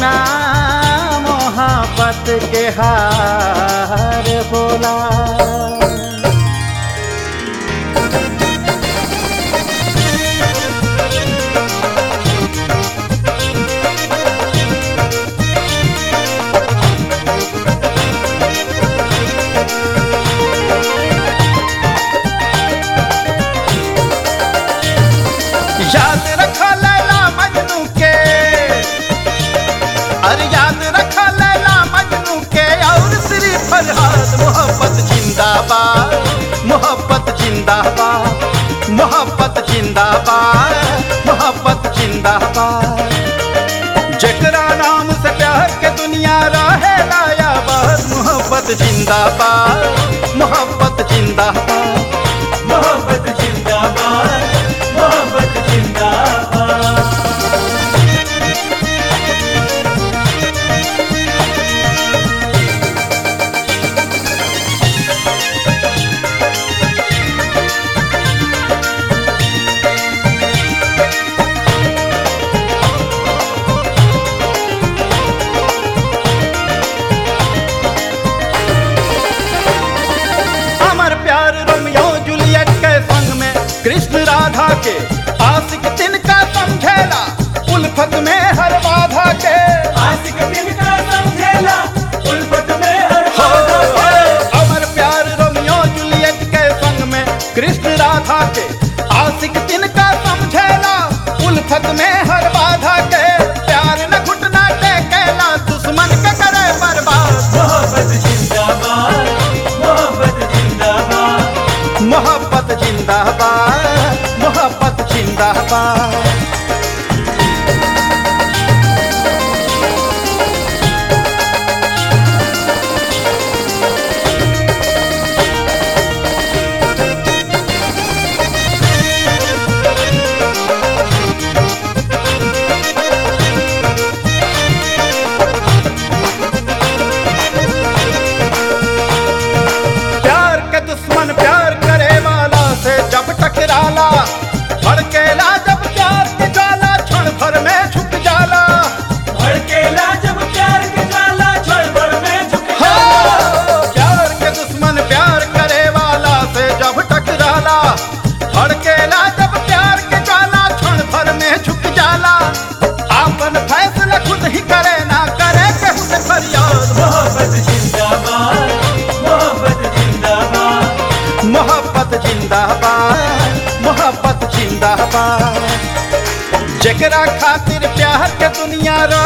बिना मोहब्बत के हार बोला याद रखा लैला मजनू के अरे याद रखा लैला मजनू के और श्री फरहाद मोहब्बत जिंदाबाद मोहब्बत जिंदाबाद मोहब्बत जिंदाबाद मोहब्बत जिंदाबाद जकरा नाम से प्यार के दुनिया रहे लाया बस मोहब्बत जिंदाबाद मोहब्बत जिंदाबाद मोहब्बत जिंदाबाद मोहब्बत जिंदाबाद अमर प्यार रोमियो जूलियट के संग में कृष्ण राधा के आशिक तिनका समझेला उल्फत में हर बाधा के आशिक दिन का समझेला उल्फत में हर हो, बाधा हो, अमर प्यार रोमियो जूलियट के संग में कृष्ण राधा के आशिक तिनका समझेला उल्फत में हर बाधा के प्यार न घुटना टेकेला दुश्मन के करे बर्बाद मोहब्बत जिंदाबाद मोहब्बत जिंदाबाद मोहब्बत जिंदाबाद मोहब्बत जिंदाबाद प्यार के दुश्मन प्यार करे वाला से जब टकराला भड़केला जब प्यार के ज्वाला क्षण भर में झुक जाला भड़केला जब प्यार के ज्वाला क्षण भर में झुक हो, जाला प्यार के दुश्मन प्यार करे वाला से जब टकराला भड़केला जब प्यार के ज्वाला क्षण भर में झुक जाला आपन फैसला खुद ही करे ना करे केहू से फरियाद मोहब्बत जिंदाबाद मोहब्बत जिंदाबाद मोहब्बत जिंदाबाद मोहब्बत जिंदाबाद जकरा खातिर प्यार के दुनिया रो